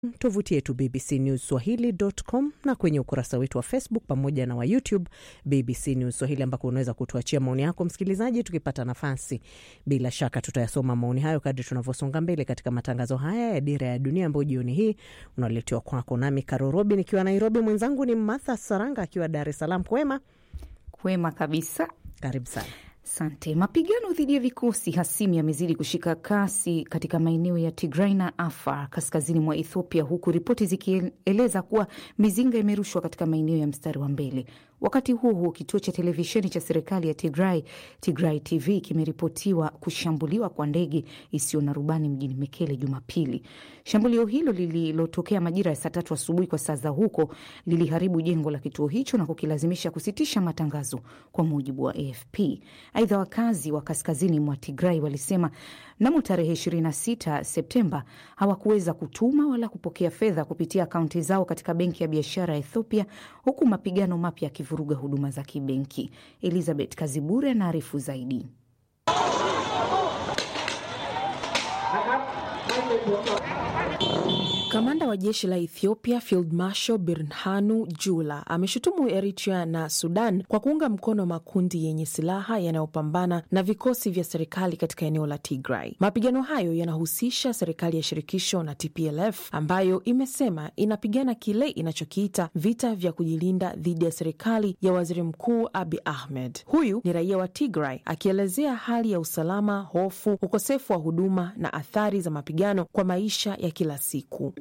tovuti yetu BBC News Swahili.com na kwenye ukurasa wetu wa Facebook pamoja na wa YouTube BBC News Swahili, ambako unaweza kutuachia maoni yako msikilizaji. Tukipata nafasi, bila shaka tutayasoma maoni hayo kadri tunavyosonga mbele katika matangazo haya ya Dira ya Dunia ambayo jioni hii unaletewa kwako nami Karorobi nikiwa Nairobi, mwenzangu ni Martha Saranga akiwa Dar es Salaam. Kwema? Kwema kabisa, karibu sana. Asante. Mapigano dhidi ya vikosi hasimu yamezidi kushika kasi katika maeneo ya Tigray na Afar kaskazini mwa Ethiopia, huku ripoti zikieleza kuwa mizinga imerushwa katika maeneo ya mstari wa mbele. Wakati huo huo, kituo cha televisheni cha serikali ya Tigray, Tigray TV, kimeripotiwa kushambuliwa kwa ndege isiyo na rubani mjini Mekele Jumapili. Shambulio hilo lililotokea majira ya saa tatu asubuhi kwa saa za huko liliharibu jengo la kituo hicho na kukilazimisha kusitisha matangazo, kwa mujibu wa AFP. Aidha, wakazi wa kaskazini mwa Tigray walisema mnamo tarehe 26 Septemba hawakuweza kutuma wala kupokea fedha kupitia akaunti zao katika benki ya biashara ya Ethiopia, huku mapigano mapya yakivuruga huduma za kibenki. Elizabeth Kazibure anaarifu zaidi. Kamanda wa jeshi la Ethiopia Field Marshal Birhanu Jula ameshutumu Eritrea na Sudan kwa kuunga mkono makundi yenye silaha yanayopambana na vikosi vya serikali katika eneo la Tigray. Mapigano hayo yanahusisha serikali ya shirikisho na TPLF ambayo imesema inapigana kile inachokiita vita vya kujilinda dhidi ya serikali ya waziri mkuu Abi Ahmed. Huyu ni raia wa Tigray akielezea hali ya usalama, hofu, ukosefu wa huduma na athari za mapigano kwa maisha ya kila siku.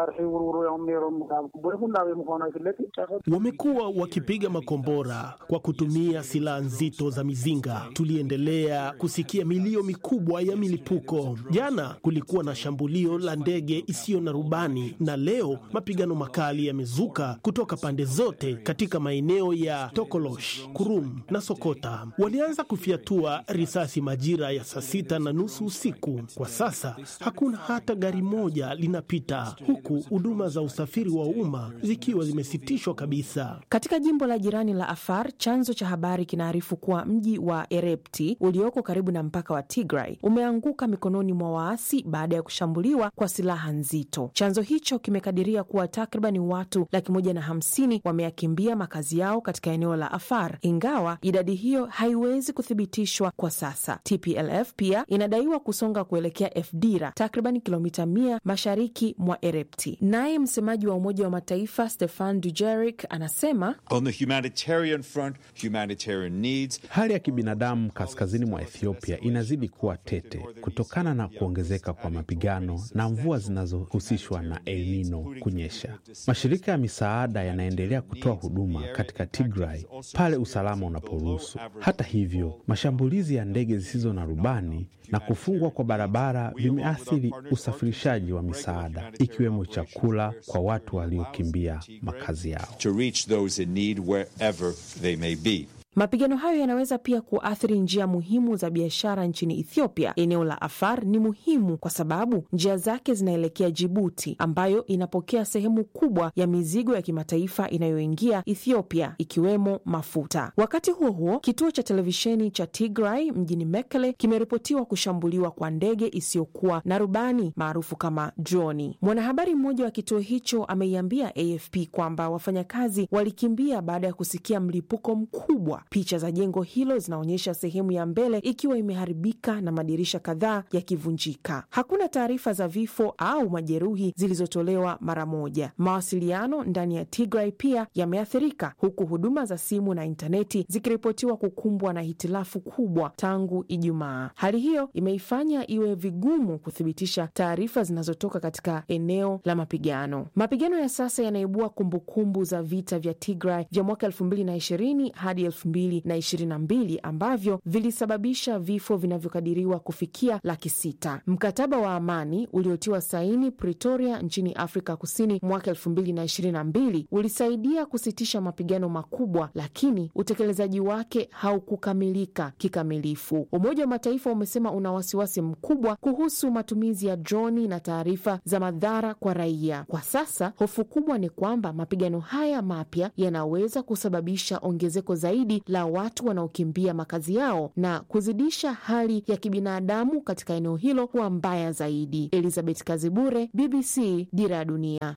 Wamekuwa wakipiga makombora kwa kutumia silaha nzito za mizinga. Tuliendelea kusikia milio mikubwa ya milipuko. Jana kulikuwa na shambulio la ndege isiyo na rubani, na leo mapigano makali yamezuka kutoka pande zote katika maeneo ya Tokolosh, Kurum na Sokota. Walianza kufyatua risasi majira ya saa sita na nusu usiku. Kwa sasa hakuna hata gari moja linapita huku huduma za usafiri wa umma zikiwa zimesitishwa kabisa. Katika jimbo la jirani la Afar, chanzo cha habari kinaarifu kuwa mji wa Erepti ulioko karibu na mpaka wa Tigray umeanguka mikononi mwa waasi baada ya kushambuliwa kwa silaha nzito. Chanzo hicho kimekadiria kuwa takriban watu laki moja na hamsini wameyakimbia makazi yao katika eneo la Afar, ingawa idadi hiyo haiwezi kuthibitishwa kwa sasa. TPLF pia inadaiwa kusonga kuelekea Efdira, takriban kilomita mia mashariki mwa Erepti. Naye msemaji wa Umoja wa Mataifa Stefan Dujarric anasema On the humanitarian front, humanitarian needs. Hali ya kibinadamu kaskazini mwa Ethiopia inazidi kuwa tete kutokana na kuongezeka kwa mapigano na mvua zinazohusishwa na El Nino kunyesha. Mashirika ya misaada yanaendelea kutoa huduma katika Tigray pale usalama unaporuhusu. Hata hivyo, mashambulizi ya ndege zisizo na rubani na kufungwa kwa barabara vimeathiri usafirishaji wa misaada ikiwemo chakula kwa watu waliokimbia makazi yao. To reach those in need wherever they may be. Mapigano hayo yanaweza pia kuathiri njia muhimu za biashara nchini Ethiopia. Eneo la Afar ni muhimu kwa sababu njia zake zinaelekea Jibuti, ambayo inapokea sehemu kubwa ya mizigo ya kimataifa inayoingia Ethiopia, ikiwemo mafuta. Wakati huo huo, kituo cha televisheni cha Tigray mjini Mekele kimeripotiwa kushambuliwa kwa ndege isiyokuwa na rubani maarufu kama droni. Mwanahabari mmoja wa kituo hicho ameiambia AFP kwamba wafanyakazi walikimbia baada ya kusikia mlipuko mkubwa. Picha za jengo hilo zinaonyesha sehemu ya mbele ikiwa imeharibika na madirisha kadhaa yakivunjika. Hakuna taarifa za vifo au majeruhi zilizotolewa mara moja. Mawasiliano ndani ya Tigray pia yameathirika, huku huduma za simu na intaneti zikiripotiwa kukumbwa na hitilafu kubwa tangu Ijumaa. Hali hiyo imeifanya iwe vigumu kuthibitisha taarifa zinazotoka katika eneo la mapigano. Mapigano ya sasa yanaibua kumbukumbu za vita vya Tigray vya mwaka elfu mbili na ishirini hadi elfu mbili na ishirini na mbili ambavyo vilisababisha vifo vinavyokadiriwa kufikia laki sita. Mkataba wa amani uliotiwa saini Pretoria nchini Afrika Kusini mwaka elfu mbili na ishirini na mbili ulisaidia kusitisha mapigano makubwa, lakini utekelezaji wake haukukamilika kikamilifu. Umoja wa Mataifa umesema una wasiwasi mkubwa kuhusu matumizi ya droni na taarifa za madhara kwa raia. Kwa sasa hofu kubwa ni kwamba mapigano haya mapya yanaweza kusababisha ongezeko zaidi wimbi la watu wanaokimbia makazi yao na kuzidisha hali ya kibinadamu katika eneo hilo kuwa mbaya zaidi. Elizabeth Kazibure, BBC, Dira ya Dunia.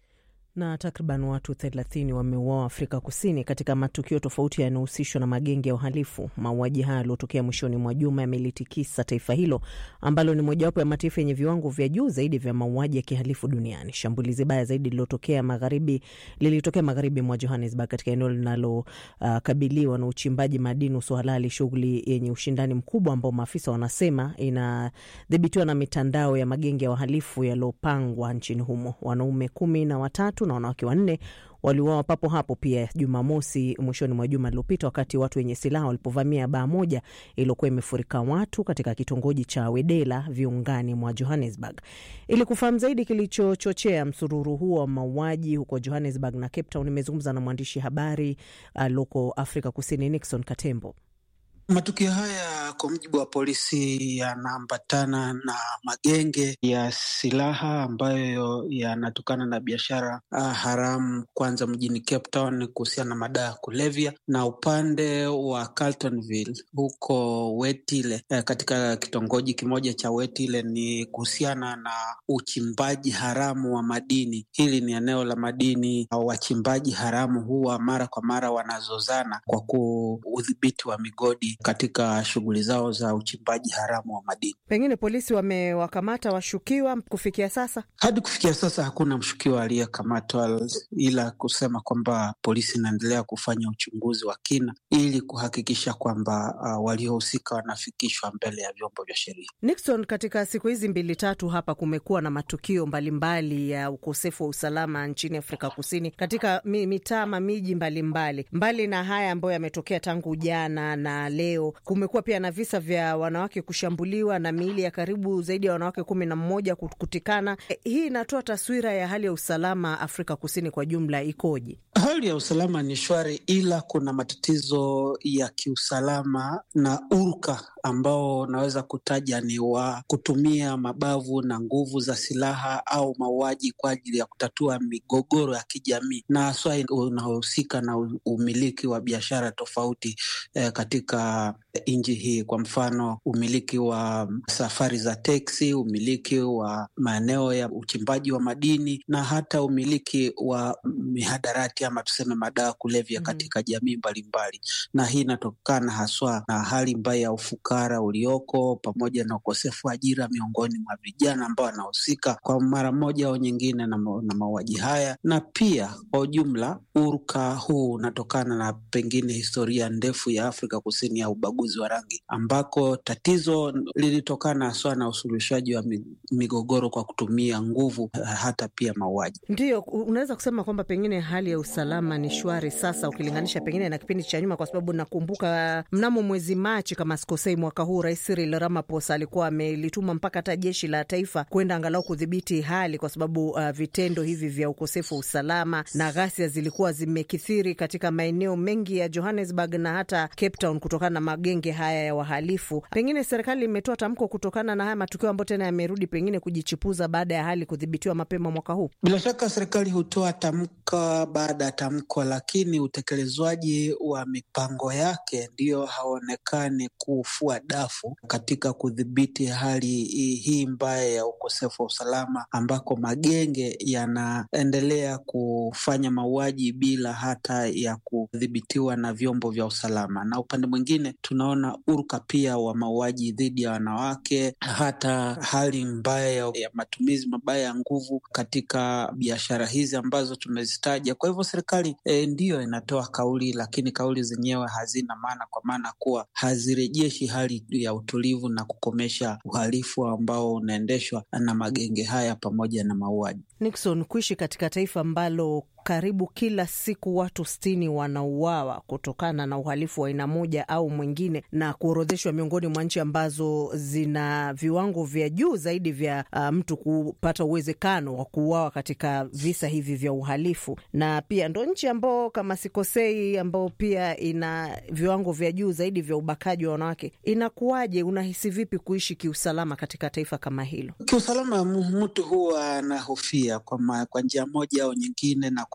Na takriban watu 30 wameuawa Afrika Kusini katika matukio tofauti yanayohusishwa na magenge ya uhalifu. Mauaji haya yaliotokea mwishoni mwa juma yamelitikisa taifa hilo ambalo ni mojawapo ya mataifa yenye viwango vya juu zaidi vya mauaji ya kihalifu duniani. Shambulizi baya zaidi lililotokea magharibi lilitokea magharibi mwa Johannesburg, katika eneo linalokabiliwa uh, na uchimbaji madini usio halali, shughuli yenye ushindani mkubwa ambao maafisa wanasema inadhibitiwa na mitandao ya magenge ya wahalifu yaliyopangwa nchini humo. Wanaume kumi na watatu na wanawake wanne waliuawa papo hapo pia Jumamosi mwishoni mwa juma lililopita, wakati watu wenye silaha walipovamia baa moja iliyokuwa imefurika watu katika kitongoji cha Wedela viungani mwa Johannesburg. Ili kufahamu zaidi kilichochochea msururu huo wa mauaji huko Johannesburg na Cape Town, nimezungumza na mwandishi habari aloko uh, Afrika Kusini Nixon Katembo. Matukio haya kwa mujibu wa polisi yanaambatana na magenge ya silaha ambayo yanatokana na biashara haramu, kwanza mjini Cape Town kuhusiana na madawa ya kulevya, na upande wa Carltonville huko Wetile, katika kitongoji kimoja cha Wetile ni kuhusiana na uchimbaji haramu wa madini. Hili ni eneo la madini, wachimbaji haramu huwa mara kwa mara wanazozana kwa kuudhibiti wa migodi katika shughuli zao za uchimbaji haramu wa madini. Pengine polisi wamewakamata washukiwa kufikia sasa? Hadi kufikia sasa hakuna mshukiwa aliyekamatwa, ila kusema kwamba polisi inaendelea kufanya uchunguzi wa kina ili kuhakikisha kwamba uh, waliohusika wanafikishwa mbele ya vyombo vya sheria. Nixon, katika siku hizi mbili tatu hapa kumekuwa na matukio mbalimbali mbali ya ukosefu wa usalama nchini Afrika Kusini katika mitaa ma miji mbalimbali. Mbali na haya ambayo yametokea tangu jana na leo kumekuwa pia na visa vya wanawake kushambuliwa na miili ya karibu zaidi ya wanawake kumi na mmoja kutikana. E, hii inatoa taswira ya hali ya usalama Afrika Kusini kwa jumla ikoje? Hali ya usalama ni shwari, ila kuna matatizo ya kiusalama na urka ambao naweza kutaja ni wa kutumia mabavu na nguvu za silaha au mauaji kwa ajili ya kutatua migogoro ya kijamii na haswa unaohusika na umiliki wa biashara tofauti eh, katika nchi hii. Kwa mfano, umiliki wa safari za teksi, umiliki wa maeneo ya uchimbaji wa madini na hata umiliki wa mihadarati ama tuseme madawa kulevya katika mm-hmm. jamii mbalimbali, na hii inatokana haswa na hali mbaya ya ufukara ulioko pamoja na ukosefu wa ajira miongoni mwa vijana ambao wanahusika kwa mara moja au nyingine na, na mauaji haya, na pia kwa ujumla urka huu unatokana na pengine historia ndefu ya Afrika Kusini ya ubaguzi wa rangi ambako tatizo lilitokana haswa na usuluhishaji wa migogoro kwa kutumia nguvu, hata pia mauaji. Ndiyo, unaweza kusema kwamba pengine hali ya usalama ni shwari sasa ukilinganisha pengine na kipindi cha nyuma, kwa sababu nakumbuka mnamo mwezi Machi kama sikosei, mwaka huu Rais Cyril Ramaphosa alikuwa amelituma mpaka hata jeshi la taifa kwenda angalau kudhibiti hali, kwa sababu uh, vitendo hivi vya ukosefu wa usalama na ghasia zilikuwa zimekithiri katika maeneo mengi ya Johannesburg na hata Cape Town kutokana na magenge haya ya wahalifu. Pengine serikali imetoa tamko kutokana na haya matukio ambayo tena yamerudi pengine kujichipuza baada ya hali kudhibitiwa mapema mwaka huu. Bila shaka serikali hutoa tamko baada ya tamko, lakini utekelezwaji wa mipango yake ndiyo haonekani kufua dafu katika kudhibiti hali hii mbaya ya ukosefu wa usalama, ambako magenge yanaendelea kufanya mauaji bila hata ya kudhibitiwa na vyombo vya usalama, na upande mwingine tunaona urka pia wa mauaji dhidi ya wanawake, hata hali mbaya ya matumizi mabaya ya nguvu katika biashara hizi ambazo tumezitaja. Kwa hivyo serikali e, ndiyo inatoa kauli, lakini kauli zenyewe hazina maana, kwa maana kuwa hazirejeshi hali ya utulivu na kukomesha uhalifu ambao unaendeshwa na magenge haya pamoja na mauaji. Nixon, kuishi katika taifa ambalo karibu kila siku watu sitini wanauawa kutokana na uhalifu wa aina moja au mwingine, na kuorodheshwa miongoni mwa nchi ambazo zina viwango vya juu zaidi vya uh, mtu kupata uwezekano wa kuuawa katika visa hivi vya uhalifu, na pia ndo nchi ambao kama sikosei, ambao pia ina viwango vya juu zaidi vya ubakaji wa wanawake. Inakuwaje? Unahisi vipi kuishi kiusalama katika taifa kama hilo? Kiusalama mtu huwa anahofia kwa, kwa njia moja au nyingine na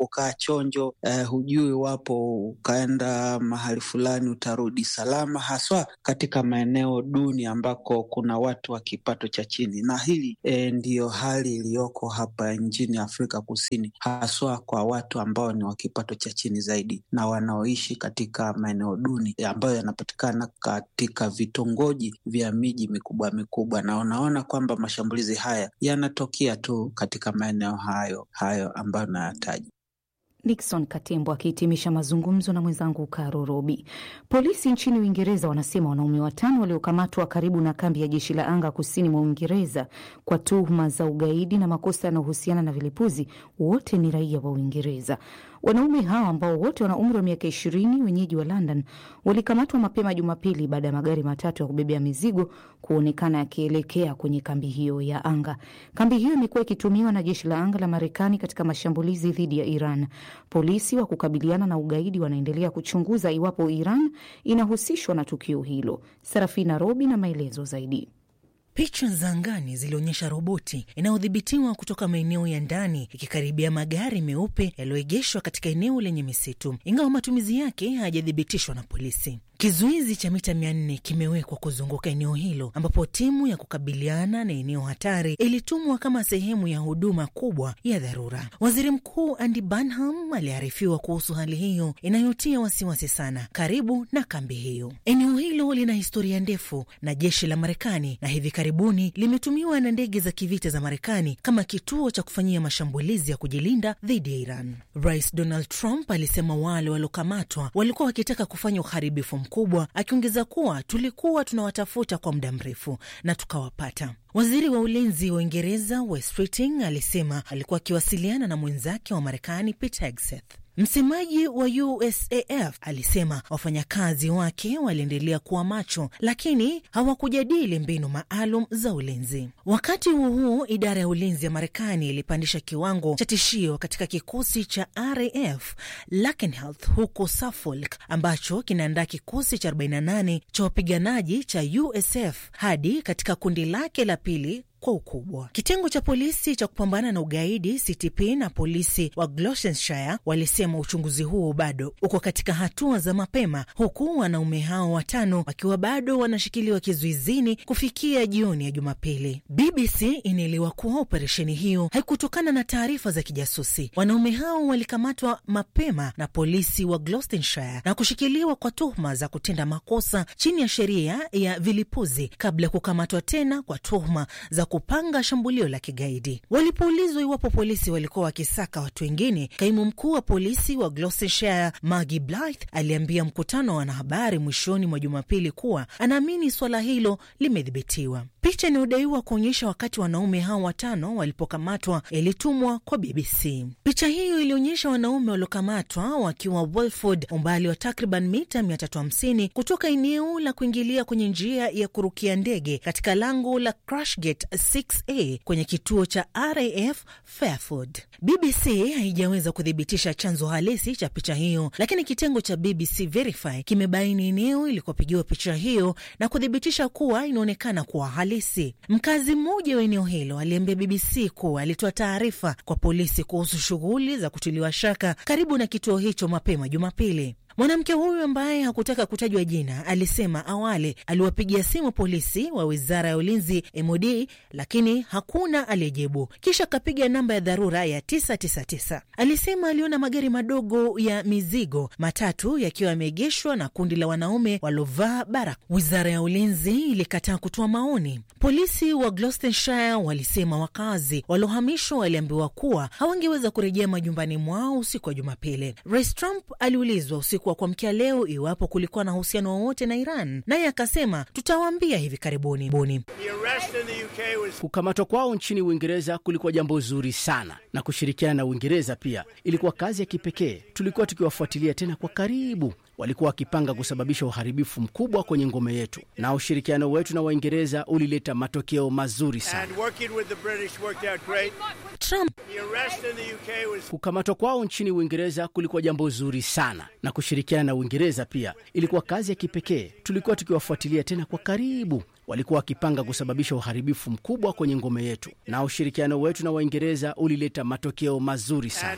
kukaa chonjo. Eh, hujui iwapo ukaenda mahali fulani utarudi salama, haswa katika maeneo duni ambako kuna watu wa kipato cha chini, na hili eh, ndiyo hali iliyoko hapa nchini Afrika Kusini, haswa kwa watu ambao ni wa kipato cha chini zaidi na wanaoishi katika maeneo duni ambayo yanapatikana katika vitongoji vya miji mikubwa mikubwa, na unaona kwamba mashambulizi haya yanatokea tu katika maeneo hayo hayo ambayo nayataja. Nixon Katembo akihitimisha mazungumzo na mwenzangu Karo Robi. Polisi nchini Uingereza wanasema wanaume watano waliokamatwa karibu na kambi ya jeshi la anga kusini mwa Uingereza kwa tuhuma za ugaidi na makosa yanayohusiana na vilipuzi wote ni raia wa Uingereza. Wanaume hawa ambao wote wana umri wa miaka ishirini, wenyeji wa London, walikamatwa mapema Jumapili baada ya magari matatu ya kubebea mizigo kuonekana yakielekea kwenye kambi hiyo ya anga. Kambi hiyo imekuwa ikitumiwa na jeshi la anga la Marekani katika mashambulizi dhidi ya Iran. Polisi wa kukabiliana na ugaidi wanaendelea kuchunguza iwapo Iran inahusishwa na tukio hilo. Sarafina Robi na maelezo zaidi. Picha za angani zilionyesha roboti inayodhibitiwa kutoka maeneo ya ndani ikikaribia magari meupe yaliyoegeshwa katika eneo lenye misitu, ingawa matumizi yake hayajathibitishwa na polisi. Kizuizi cha mita mia nne kimewekwa kuzunguka eneo hilo ambapo timu ya kukabiliana na eneo hatari ilitumwa kama sehemu ya huduma kubwa ya dharura. Waziri Mkuu Andy Burnham aliarifiwa kuhusu hali hiyo inayotia wasiwasi sana karibu na kambi hiyo. Eneo hilo lina historia ndefu na jeshi la Marekani na hivi karibuni limetumiwa na ndege za kivita za Marekani kama kituo cha kufanyia mashambulizi ya kujilinda dhidi ya Iran. Rais Donald Trump alisema wale waliokamatwa walikuwa wakitaka kufanya uharibifu kubwa akiongeza kuwa tulikuwa tunawatafuta kwa muda mrefu na tukawapata. Waziri wa ulinzi wa Uingereza Wes Keating alisema alikuwa akiwasiliana na mwenzake wa Marekani Pete Hegseth. Msemaji wa USAF alisema wafanyakazi wake waliendelea kuwa macho, lakini hawakujadili mbinu maalum za ulinzi. Wakati huo huo, idara ya ulinzi ya Marekani ilipandisha kiwango cha tishio katika kikosi cha RAF Lakenheath huko Suffolk, ambacho kinaandaa kikosi cha 48 cha wapiganaji cha USF hadi katika kundi lake la pili kwa ukubwa. Kitengo cha polisi cha kupambana na ugaidi CTP na polisi wa Gloucestershire walisema uchunguzi huo bado uko katika hatua za mapema, huku wanaume hao watano wakiwa bado wanashikiliwa kizuizini kufikia jioni ya Jumapili. BBC inaelewa kuwa operesheni hiyo haikutokana na taarifa za kijasusi. Wanaume hao walikamatwa mapema na polisi wa Gloucestershire na kushikiliwa kwa tuhuma za kutenda makosa chini ya sheria ya vilipuzi kabla ya kukamatwa tena kwa tuhuma za kupanga shambulio la kigaidi. Walipoulizwa iwapo polisi walikuwa wakisaka watu wengine, kaimu mkuu wa polisi wa Gloucestershire Maggie Blythe aliambia mkutano wa wanahabari mwishoni mwa Jumapili kuwa anaamini suala hilo limedhibitiwa. Picha inayodaiwa kuonyesha wakati wanaume hao watano walipokamatwa ilitumwa kwa BBC. Picha hiyo ilionyesha wanaume waliokamatwa wakiwa Walford, umbali wa takriban mita 350 kutoka eneo la kuingilia kwenye njia ya kurukia ndege katika lango la Crashgate 6A kwenye kituo cha RAF Fairford. BBC haijaweza kuthibitisha chanzo halisi cha picha hiyo, lakini kitengo cha BBC Verify kimebaini eneo ilikopigiwa picha hiyo na kuthibitisha kuwa inaonekana kuwa halisi. Mkazi mmoja wa eneo hilo aliambia BBC kuwa alitoa taarifa kwa polisi kuhusu shughuli za kutiliwa shaka karibu na kituo hicho mapema Jumapili. Mwanamke huyu ambaye hakutaka kutajwa jina alisema awali aliwapigia simu polisi wa wizara ya ulinzi MOD, lakini hakuna aliyejibu. Kisha akapiga namba ya dharura ya 999. Alisema aliona magari madogo ya mizigo matatu yakiwa yameegeshwa na kundi la wanaume waliovaa barakoa. Wizara ya ulinzi ilikataa kutoa maoni. Polisi wa Gloucestershire walisema wakazi waliohamishwa waliambiwa kuwa hawangeweza kurejea majumbani mwao usiku wa Jumapili. Rais Trump aliulizwa usiku wa kuamkia leo iwapo kulikuwa na uhusiano wowote na Iran, naye akasema tutawaambia hivi karibuni. Buni. Kukamatwa kwao nchini Uingereza kulikuwa jambo zuri sana, na kushirikiana na Uingereza pia ilikuwa kazi ya kipekee. Tulikuwa tukiwafuatilia tena kwa karibu. Walikuwa wakipanga kusababisha uharibifu mkubwa kwenye ngome yetu, na ushirikiano wetu na Waingereza ulileta matokeo mazuri sana. Trump. Kukamatwa kwao nchini Uingereza kulikuwa jambo zuri sana, na kushirikiana na Uingereza pia ilikuwa kazi ya kipekee. Tulikuwa tukiwafuatilia tena kwa karibu walikuwa wakipanga kusababisha uharibifu mkubwa kwenye ngome yetu, na ushirikiano wetu na Waingereza ulileta matokeo mazuri sana.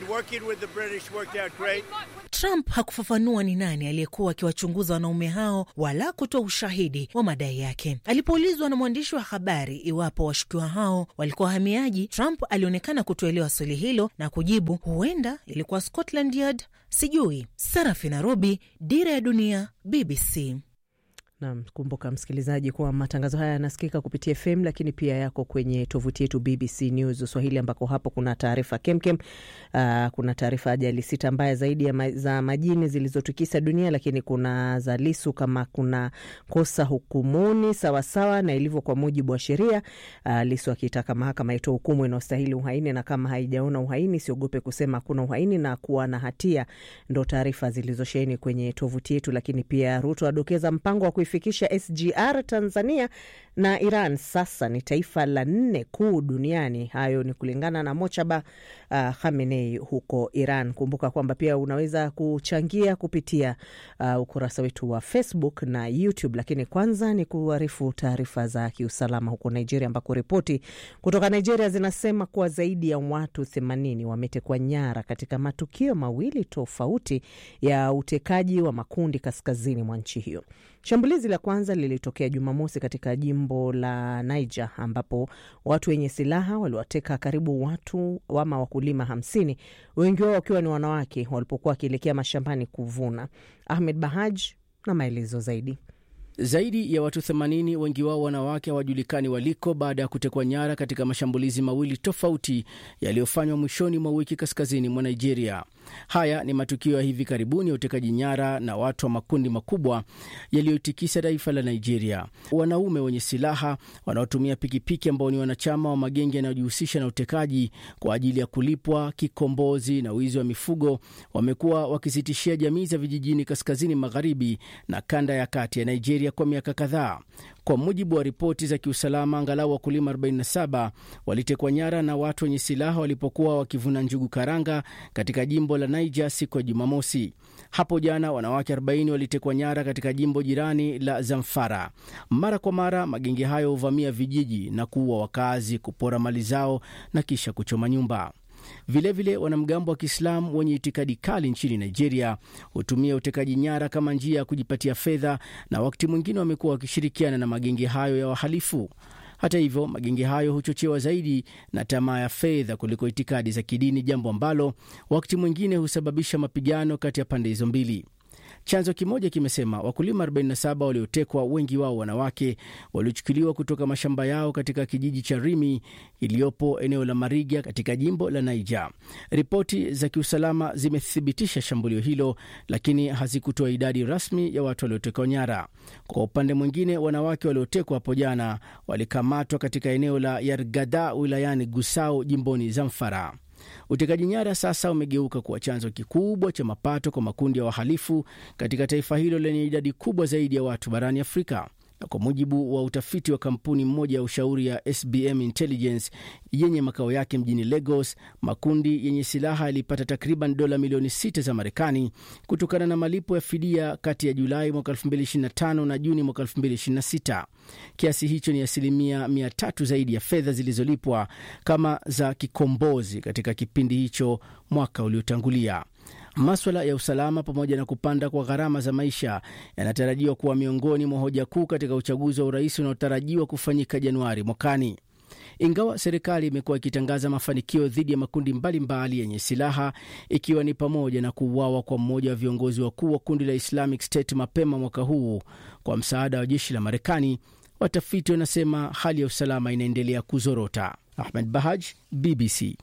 Trump hakufafanua ni nani aliyekuwa akiwachunguza wanaume hao wala kutoa ushahidi wa madai yake. Alipoulizwa na mwandishi wa habari iwapo washukiwa hao walikuwa wahamiaji, Trump alionekana kutoelewa swali hilo na kujibu, huenda ilikuwa Scotland Yard, sijui. Sarafina Robi, Dira ya Dunia, BBC. Nam, kumbuka msikilizaji kuwa matangazo haya yanasikika kupitia FM lakini pia yako kwenye tovuti yetu BBC News Swahili, ambako hapo kuna taarifa kemkem. Uh, kuna taarifa ajali sita mbaya zaidi ya ma, za majini zilizotikisa dunia, lakini kuna za Lisu kama kuna kosa hukumuni sawasawa na ilivyo kwa mujibu wa sheria. Uh, Lisu akitaka mahakama itoe hukumu inayostahili uhaini, na kama haijaona uhaini siogope kusema hakuna uhaini na kuwa na hatia. Ndo taarifa zilizosheheni kwenye tovuti yetu, lakini pia Ruto adokeza mpango wa fikisha SGR Tanzania na Iran sasa ni taifa la nne kuu duniani. Hayo ni kulingana na Mochaba uh, Khamenei huko Iran. Kumbuka kwamba pia unaweza kuchangia kupitia uh, ukurasa wetu wa Facebook na YouTube, lakini kwanza ni kuarifu taarifa za kiusalama huko Nigeria, ambako ripoti kutoka Nigeria zinasema kuwa zaidi ya watu themanini wametekwa nyara katika matukio mawili tofauti ya utekaji wa makundi kaskazini mwa nchi hiyo. Shambulizi la kwanza lilitokea Jumamosi katika jimbo la Niger ambapo watu wenye silaha waliwateka karibu watu ama wakulima hamsini, wengi wao wakiwa ni wanawake walipokuwa wakielekea mashambani kuvuna. Ahmed Bahaj na maelezo zaidi. Zaidi ya watu 80 wengi wao wanawake hawajulikani waliko baada ya kutekwa nyara katika mashambulizi mawili tofauti yaliyofanywa mwishoni mwa wiki kaskazini mwa Nigeria. Haya ni matukio ya hivi karibuni ya utekaji nyara na watu wa makundi makubwa yaliyotikisa taifa la Nigeria. Wanaume wenye silaha wanaotumia pikipiki ambao ni wanachama wa magenge yanayojihusisha na utekaji kwa ajili ya kulipwa kikombozi na wizi wa mifugo wamekuwa wakizitishia jamii za vijijini kaskazini magharibi na kanda ya kati ya Nigeria kwa miaka kadhaa. Kwa mujibu wa ripoti za kiusalama, angalau wakulima 47 walitekwa nyara na watu wenye silaha walipokuwa wakivuna njugu karanga katika jimbo la Niger siku ya Jumamosi. Hapo jana wanawake 40 walitekwa nyara katika jimbo jirani la Zamfara. Mara kwa mara magenge hayo huvamia vijiji na kuua wakazi, kupora mali zao na kisha kuchoma nyumba. Vilevile, wanamgambo wa Kiislamu wenye itikadi kali nchini Nigeria hutumia utekaji nyara kama njia ya kujipatia fedha, na wakati mwingine wamekuwa wakishirikiana na magenge hayo ya wahalifu. Hata hivyo, magenge hayo huchochewa zaidi na tamaa ya fedha kuliko itikadi za kidini, jambo ambalo wakati mwingine husababisha mapigano kati ya pande hizo mbili. Chanzo kimoja kimesema wakulima 47 waliotekwa, wengi wao wanawake, waliochukuliwa kutoka mashamba yao katika kijiji cha Rimi iliyopo eneo la Mariga katika jimbo la Niger. Ripoti za kiusalama zimethibitisha shambulio hilo, lakini hazikutoa idadi rasmi ya watu waliotekwa nyara. Kwa upande mwingine, wanawake waliotekwa hapo jana walikamatwa katika eneo la Yargada wilayani Gusau jimboni Zamfara. Utekaji nyara sasa umegeuka kuwa chanzo kikubwa cha mapato kwa makundi ya wahalifu katika taifa hilo lenye idadi kubwa zaidi ya watu barani Afrika. Na kwa mujibu wa utafiti wa kampuni mmoja ya ushauri ya SBM Intelligence yenye makao yake mjini Lagos, makundi yenye silaha yalipata takriban dola milioni sita za Marekani kutokana na malipo ya fidia kati ya Julai mwaka 2025 na Juni mwaka 2026. Kiasi hicho ni asilimia mia tatu zaidi ya fedha zilizolipwa kama za kikombozi katika kipindi hicho mwaka uliotangulia. Maswala ya usalama pamoja na kupanda kwa gharama za maisha yanatarajiwa kuwa miongoni mwa hoja kuu katika uchaguzi wa urais unaotarajiwa kufanyika Januari mwakani. Ingawa serikali imekuwa ikitangaza mafanikio dhidi ya makundi mbalimbali yenye silaha ikiwa ni pamoja na kuuawa kwa mmoja wa viongozi wakuu wa kundi la Islamic State mapema mwaka huu kwa msaada wa jeshi la Marekani, watafiti wanasema hali ya usalama inaendelea kuzorota. Ahmed Bahaj, BBC.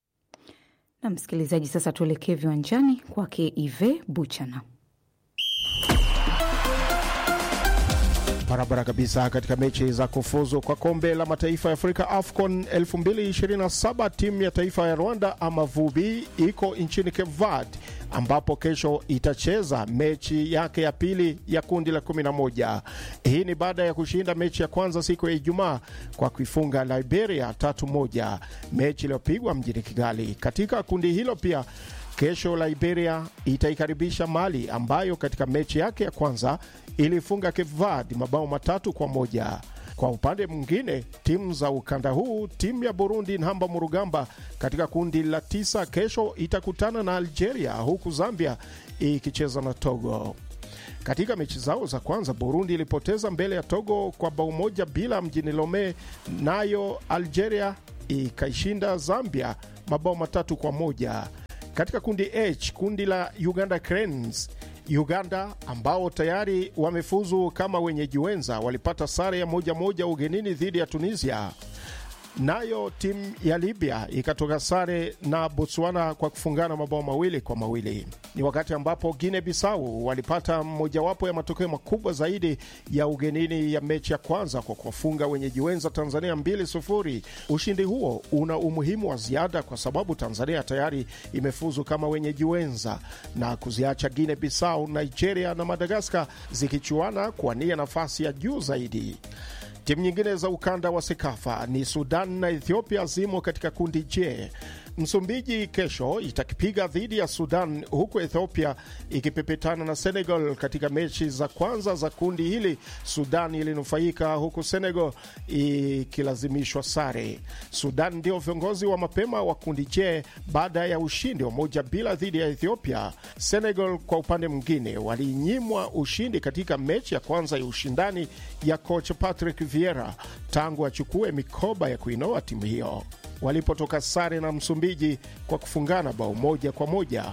Na msikilizaji, sasa tuelekee viwanjani kwake Ive Buchana. Barabara kabisa. Katika mechi za kufuzu kwa kombe la mataifa ya Afrika AFCON 2027 timu ya taifa ya Rwanda Amavubi iko nchini Cape Verde ambapo kesho itacheza mechi yake ya pili ya kundi la 11. Hii ni baada ya kushinda mechi ya kwanza siku ya Ijumaa kwa kuifunga Liberia tatu moja, mechi iliyopigwa mjini Kigali. Katika kundi hilo pia kesho Liberia itaikaribisha Mali ambayo katika mechi yake ya kwanza ilifunga Cape Verde mabao matatu kwa moja. Kwa upande mwingine, timu za ukanda huu, timu ya Burundi Nhamba Murugamba katika kundi la tisa kesho itakutana na Algeria, huku Zambia ikicheza na Togo. Katika mechi zao za kwanza Burundi ilipoteza mbele ya Togo kwa bao moja bila mjini Lome, nayo Algeria ikaishinda Zambia mabao matatu kwa moja. Katika kundi H, kundi la Uganda Cranes, Uganda ambao tayari wamefuzu kama wenyeji wenza walipata sare ya moja moja ugenini dhidi ya Tunisia. Nayo timu ya Libya ikatoka sare na Botswana kwa kufungana mabao mawili kwa mawili. Ni wakati ambapo Guinea Bissau walipata mojawapo ya matokeo makubwa zaidi ya ugenini ya mechi ya kwanza kwa kuwafunga wenyeji wenza Tanzania 2-0. Ushindi huo una umuhimu wa ziada kwa sababu Tanzania tayari imefuzu kama wenyeji wenza na kuziacha Guinea Bissau, Nigeria na Madagaskar zikichuana kuwania nafasi ya juu zaidi. Timu nyingine za ukanda wa Sekafa ni Sudan na Ethiopia zimo katika kundi J. Msumbiji kesho itakipiga dhidi ya Sudan, huku Ethiopia ikipepetana na Senegal katika mechi za kwanza za kundi hili. Sudan ilinufaika huku Senegal ikilazimishwa sare. Sudan ndio viongozi wa mapema wa kundi J baada ya ushindi wa moja bila dhidi ya Ethiopia. Senegal kwa upande mwingine walinyimwa ushindi katika mechi ya kwanza ya ushindani ya coach Patrick Vieira tangu achukue mikoba ya kuinoa timu hiyo walipotoka sare na Msumbiji kwa kufungana bao moja kwa moja.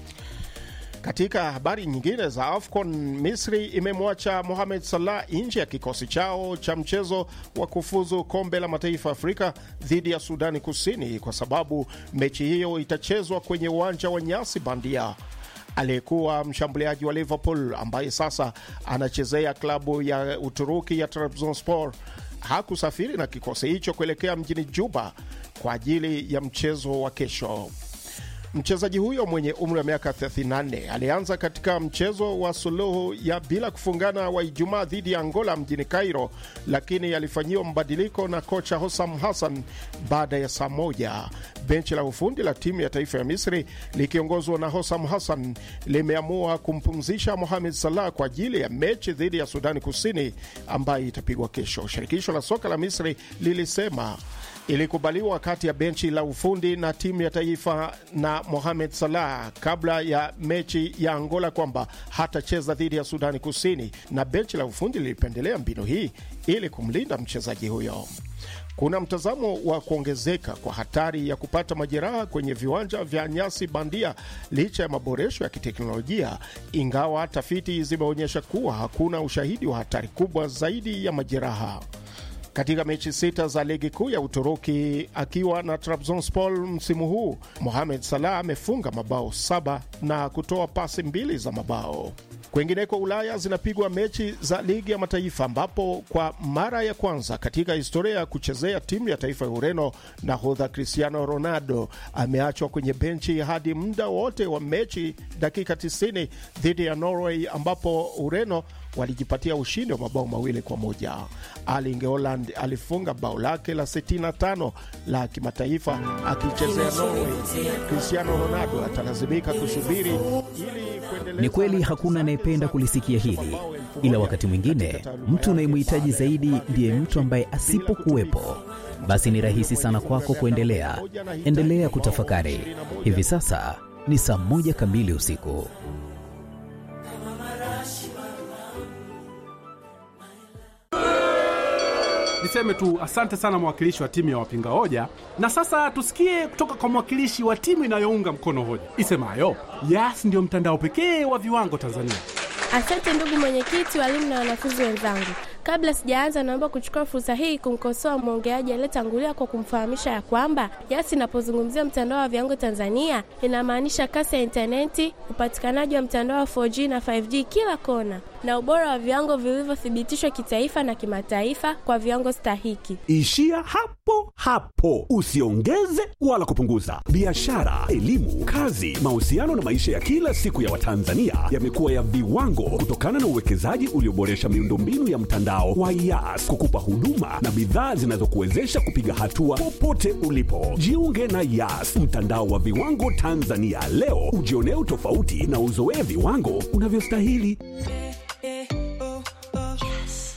Katika habari nyingine za AFCON, Misri imemwacha Mohamed Salah nje ya kikosi chao cha mchezo wa kufuzu kombe la mataifa Afrika dhidi ya Sudani Kusini kwa sababu mechi hiyo itachezwa kwenye uwanja wa nyasi bandia. Aliyekuwa mshambuliaji wa Liverpool ambaye sasa anachezea klabu ya Uturuki ya Trabzonspor hakusafiri na kikosi hicho kuelekea mjini Juba kwa ajili ya mchezo wa kesho. Mchezaji huyo mwenye umri wa miaka 34 alianza katika mchezo wa suluhu ya bila kufungana wa Ijumaa dhidi ya Angola mjini Cairo, lakini alifanyiwa mabadiliko na kocha Hossam Hassan baada ya saa moja. Benchi la ufundi la timu ya taifa ya Misri likiongozwa na Hossam Hassan limeamua kumpumzisha Mohamed Salah kwa ajili ya mechi dhidi ya Sudani Kusini ambayo itapigwa kesho. Shirikisho la soka la Misri lilisema ilikubaliwa kati ya benchi la ufundi na timu ya taifa na Mohamed Salah kabla ya mechi ya Angola kwamba hatacheza dhidi ya Sudani Kusini, na benchi la ufundi lilipendelea mbinu hii ili kumlinda mchezaji huyo. Kuna mtazamo wa kuongezeka kwa hatari ya kupata majeraha kwenye viwanja vya nyasi bandia licha ya maboresho ya kiteknolojia, ingawa tafiti zimeonyesha kuwa hakuna ushahidi wa hatari kubwa zaidi ya majeraha. Katika mechi sita za ligi kuu ya Uturuki akiwa na Trabzonspor msimu huu, Mohamed Salah amefunga mabao saba na kutoa pasi mbili za mabao. Kwengineko Ulaya zinapigwa mechi za ligi ya mataifa ambapo kwa mara ya kwanza katika historia ya kuchezea timu ya taifa ya Ureno, nahodha Cristiano Ronaldo ameachwa kwenye benchi hadi muda wote wa mechi dakika 90 dhidi ya Norway ambapo Ureno walijipatia ushindi wa mabao mawili kwa moja. Erling Haaland alifunga bao lake la 65 la kimataifa akichezea Norway. Cristiano Ronaldo atalazimika kusubiri ili kuendeleza. Ni kweli hakuna anayependa kulisikia hili, ila wakati mwingine mtu unayemhitaji zaidi ndiye mtu ambaye asipokuwepo, basi ni rahisi sana kwako kuendelea. Endelea kutafakari. Hivi sasa ni saa moja kamili usiku. Niseme tu asante sana mwakilishi wa timu ya wapinga hoja, na sasa tusikie kutoka kwa mwakilishi wa timu inayounga mkono hoja isemayo Yas ndiyo mtandao pekee wa viwango Tanzania. Asante ndugu mwenyekiti, walimu na wanafunzi wenzangu. Kabla sijaanza, naomba kuchukua fursa hii kumkosoa mwongeaji aliyetangulia kwa kumfahamisha ya kwamba Yas inapozungumzia mtandao wa viwango Tanzania inamaanisha kasi ya intaneti, upatikanaji wa mtandao wa 4G na 5G kila kona, na ubora wa viwango vilivyothibitishwa kitaifa na kimataifa kwa viwango stahiki. Ishia hapo hapo, usiongeze wala kupunguza. Biashara, elimu, kazi, mahusiano na maisha ya kila siku ya Watanzania yamekuwa ya viwango kutokana na uwekezaji ulioboresha miundombinu ya mtandao wa Yas kukupa huduma na bidhaa zinazokuwezesha kupiga hatua popote ulipo. Jiunge na Yas, mtandao wa viwango Tanzania leo, ujionee utofauti na uzoee viwango unavyostahili.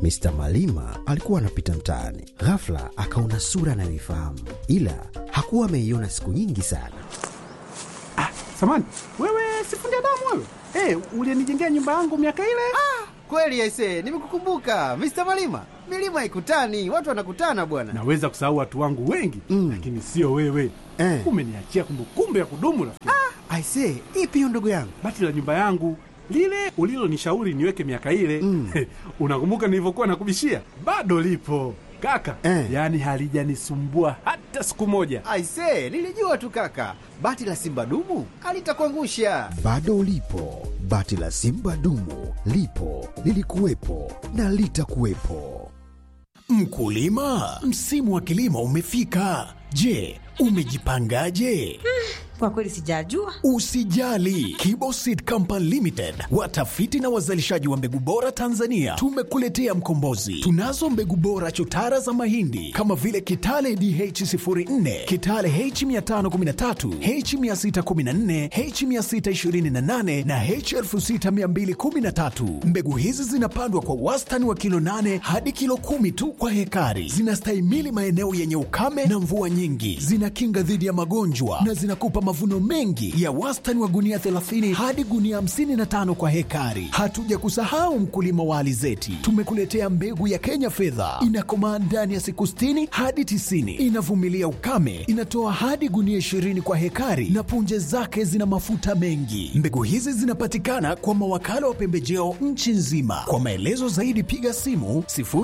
Mr. Malima alikuwa anapita mtaani, ghafla akaona sura anayoifahamu, ila hakuwa ameiona siku nyingi sana. Samani, wewe sifundi damu wewe? Hey, ulienijengea nyumba yangu miaka ile? Ah, kweli aise, nimekukumbuka Mr. Malima. Milima haikutani, watu wanakutana bwana. Naweza kusahau watu wangu wengi mm, lakini sio wewe eh. Umeniachia kumbukumbu ya kudumu rafiki. Ah, aise, ipi hiyo ndugu yangu? Bati la nyumba yangu lile ulilonishauri niweke miaka ile mm. Unakumbuka nilivyokuwa nakubishia? Bado lipo kaka eh. Yaani halijanisumbua hata siku moja. Aise, nilijua tu kaka, bati la simba dumu alitakuangusha. Bado lipo bati la simba dumu, lipo lilikuwepo na litakuwepo. Mkulima, msimu wa kilimo umefika. Je, umejipangaje? Kwa kweli sijajua. Usijali, Kiboseed Company Limited, watafiti na wazalishaji wa mbegu bora Tanzania, tumekuletea mkombozi. Tunazo mbegu bora chotara za mahindi kama vile Kitale DH04, Kitale H513, H614, H628 na H6213. Mbegu hizi zinapandwa kwa wastani wa kilo 8 hadi kilo kumi tu kwa hekari. Zinastahimili maeneo yenye ukame na mvua nyingi, zinakinga dhidi ya magonjwa na zinakupa mavuno mengi ya wastani wa gunia 30 hadi gunia 55 kwa hekari. Hatuja kusahau mkulima wa alizeti, tumekuletea mbegu ya Kenya fedha, inakomaa ndani ya siku 60 hadi 90, inavumilia ukame, inatoa hadi gunia 20 kwa hekari na punje zake zina mafuta mengi. Mbegu hizi zinapatikana kwa mawakala wa pembejeo nchi nzima. Kwa maelezo zaidi piga simu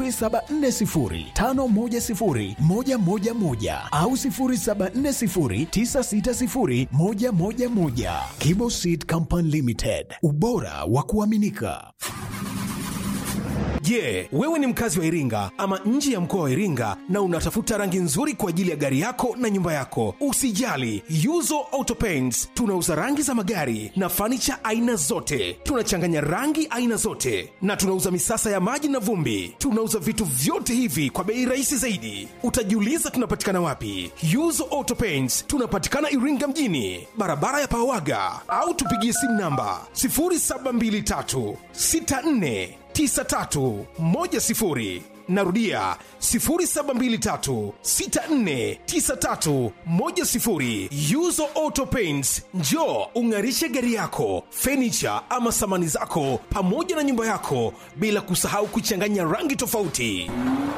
0740510111 au 074096 111 Kibo Seed Company Limited, ubora wa kuaminika. Je, yeah, wewe ni mkazi wa Iringa ama nje ya mkoa wa Iringa na unatafuta rangi nzuri kwa ajili ya gari yako na nyumba yako? Usijali, Yuzo Auto Paints tunauza rangi za magari na fanicha aina zote. Tunachanganya rangi aina zote na tunauza misasa ya maji na vumbi. Tunauza vitu vyote hivi kwa bei rahisi zaidi. Utajiuliza tunapatikana wapi? Yuzo Auto Paints tunapatikana Iringa mjini, barabara ya Pawaga, au tupigie simu namba 0723 64 9310 narudia 0723649310 yuzo auto paints njo ung'arishe gari yako fenicha ama samani zako pamoja na nyumba yako bila kusahau kuchanganya rangi tofauti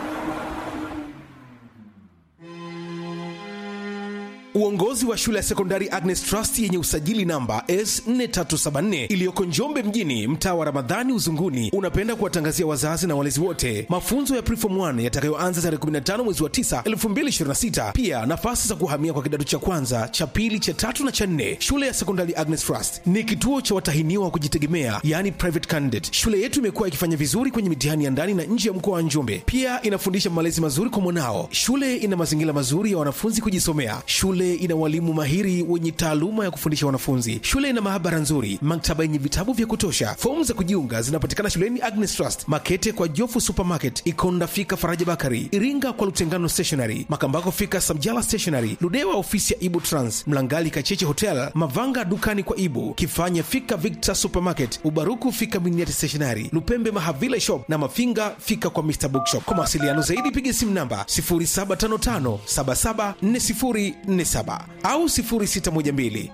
Uongozi wa shule ya sekondari Agnes Trust yenye usajili namba S4374 iliyoko Njombe mjini, mtaa wa Ramadhani Uzunguni, unapenda kuwatangazia wazazi na walezi wote mafunzo ya Preform 1 yatakayoanza tarehe 15 mwezi wa 9 2026. Pia nafasi za kuhamia kwa kidato cha kwanza, cha pili, cha tatu na cha nne. Shule ya sekondari Agnes Trust ni kituo cha watahiniwa wa kujitegemea, yani private candidate. Shule yetu imekuwa ikifanya vizuri kwenye mitihani ya ndani na nje ya mkoa wa Njombe. Pia inafundisha malezi mazuri kwa mwanao. Shule ina mazingira mazuri ya wanafunzi kujisomea. Shule ina walimu mahiri wenye taaluma ya kufundisha wanafunzi. Shule ina maabara nzuri, maktaba yenye vitabu vya kutosha. Fomu za kujiunga zinapatikana shuleni Agnes Trust, Makete kwa Jofu Supermarket, Ikonda fika Faraja Bakari, Iringa kwa Lutengano Stationery, Makambako fika Samjala Stationery, Ludewa ofisi ya Ibu Trans, Mlangali Kacheche Hotel, Mavanga dukani kwa Ibu, Kifanya fika Victor Supermarket, Ubaruku fika Miniati Stationery, Lupembe Mahavila Shop na Mafinga fika kwa Mr Bookshop. Kwa mawasiliano zaidi piga simu namba 0755 774047 au 0612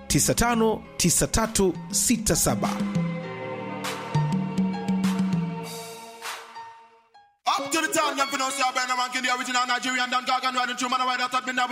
959367. Up to the town, young finance, yeah, Ben, I'm the original Nigerian, Dan Gagan, riding through man, I ride out at me now.